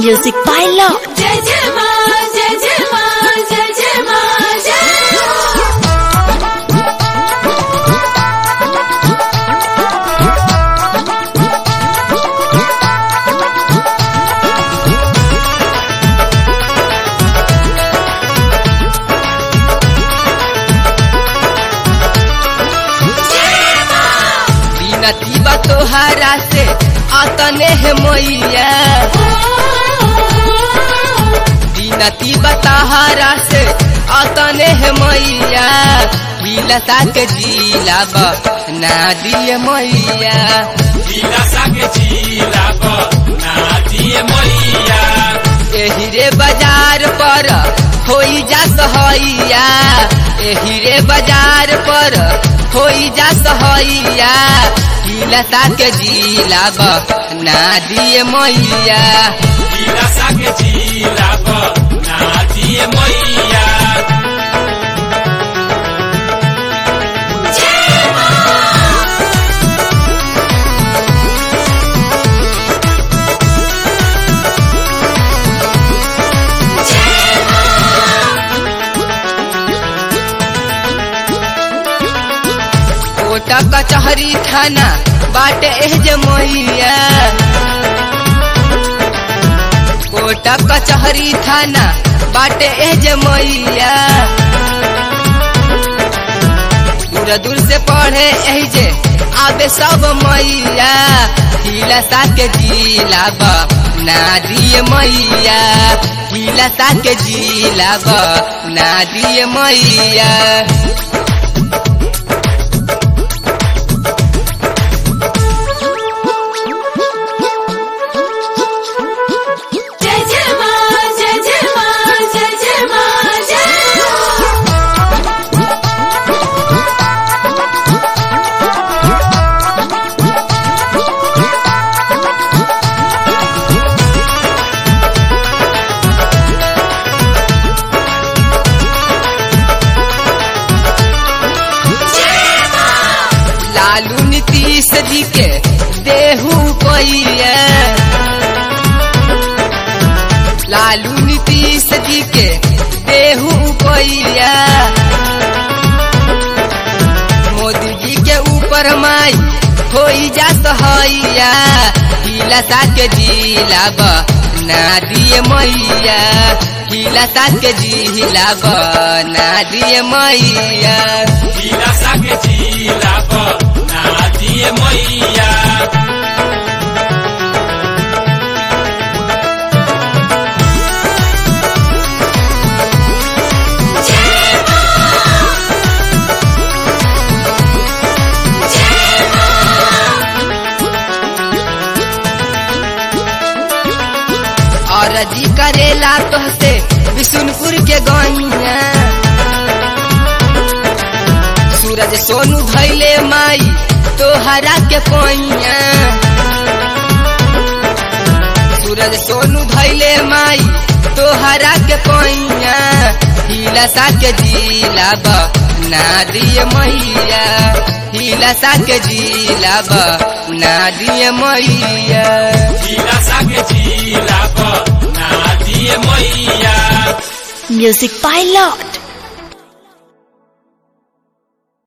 Music by Lord. जय जय माँ जय जय माँ जय जय माँ जय बिनती बा तोहरा से अतने है मैया बिनती बा तोहरा से अतने है मैया बिलसा के जिला बा ना दिए मैया दिलासा के जिला नादिए मैया एही रे बाजार पर होई जा सहैया एही रे बाजार पर होई जा सहैया बिलसा के जिला बा ना दिए मैया दिलासा के जिला नादिए मैया कोटा कचहरी थाना बाटे एह जे मैया कोटा कचहरी थाना बाटे एह जे मैया दूर दूर से पढ़े एह जे आबे सब मैया हिलसा के जिला बा ना दिए मैया हिलसा के जिला बा ना दिए मैया जय जय माँ जय जय माँ जय जय माँ जय लालू नीतीश जी के देहू कोइया लालू नीतीश जी के देहू कोइया मोदी जी के ऊपर माई होई जा सहैया हिलसा के जिला बा ना दिए मैया हिलसा के जिला बा ना दिए मैया दिलासा के जिला नादिए मैया और जी करेला तोहसे बिशुनपुर के गैया सूरज सोनू धैले माई तोहरा के पैया सूरज सोनू धैले माई तोहरा के पैया हिलसा के जिला बा ना दिए मैया हिलसा के जिला बा ना दिए मैया दिलासा के जिला नादिए मैया Music by Lord.